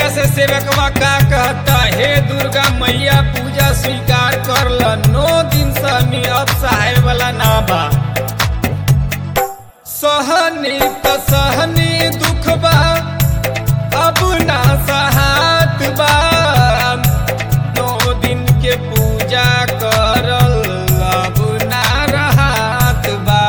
मैया से सेवकवा का कहता हे दुर्गा मैया पूजा स्वीकार कर ल नौ दिन समी अब सहाय वाला ना बा सहनी त सहनी दुख बा अब ना सहात बा नौ दिन के पूजा करल अब ना रहत बा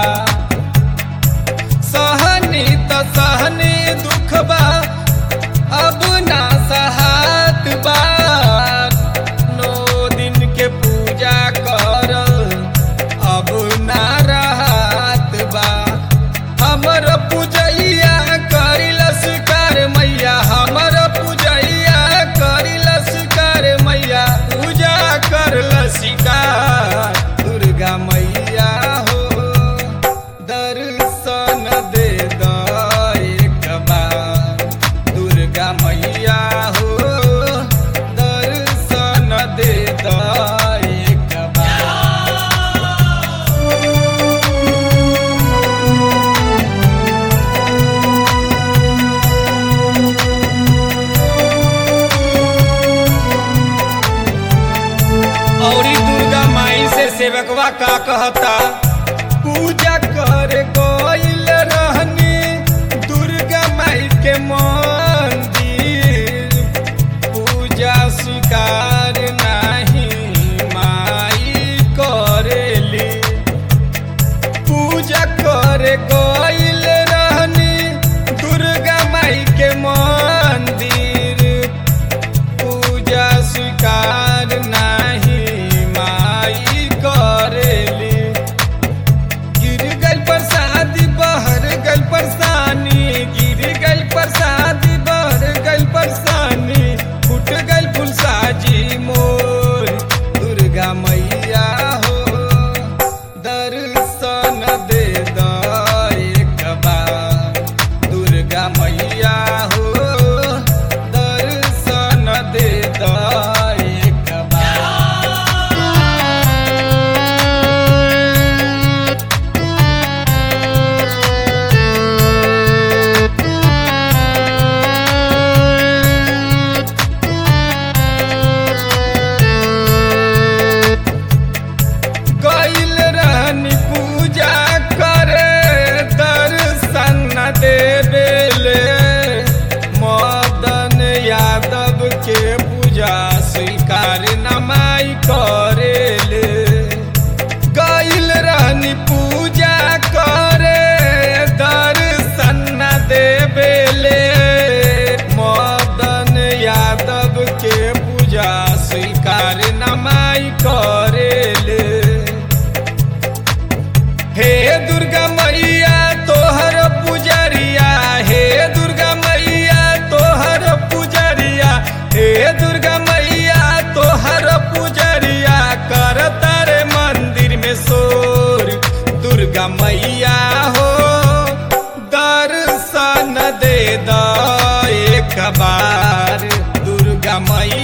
सहनी त सहनी दुख बा अब ना सहात बा नौ दिन के पूजा करल अब ना रहत बा हमर पूजैया करिल स्वीकार मैया हमर पूजैया करिल स्वीकार मैया पूजा करल स्वीकार दुर्गा मैया हो दर्शन दे द एक बार दुर्गा मैया हो दर्शन दे द एक बार औरी दुर्गा माई से सेवकवा का कहता पूजा कर गइल रहनी दुर्गा माई के मंदिर पूजा स्वीकार नाही माई करेली पूजा कर गइल रहनी दुर्गा माई के मंदिर पूजा स्वीकार नाही माई करेली गिर गल प्रसादी बहर गल परसानी गिर गल प्रसादी बहर गल परसानी फुट गल फुलसाजी मोर दुर्गा मैया हो दर्शन दे द एक बार दुर्गा मैया हो दर्शन दे द एक बार गइल रहनी पूजा करे दर्शन न देवेले मदन यादव के पूजा स्वीकार न माई करेले गइल रहनी पूजा करे दर्शन न देवेले मदन यादव के पूजा स्वीकार न माई करेले हे दुर्गा मैया तोहर पुजरिया हे दुर्गा मैया तोहर पुजरिया हे दुर्गा मैया तोहर पुजरिया कर तारे मंदिर में शोर दुर्गा मैया हो दर्शन दे द एक बार दुर्गा मैया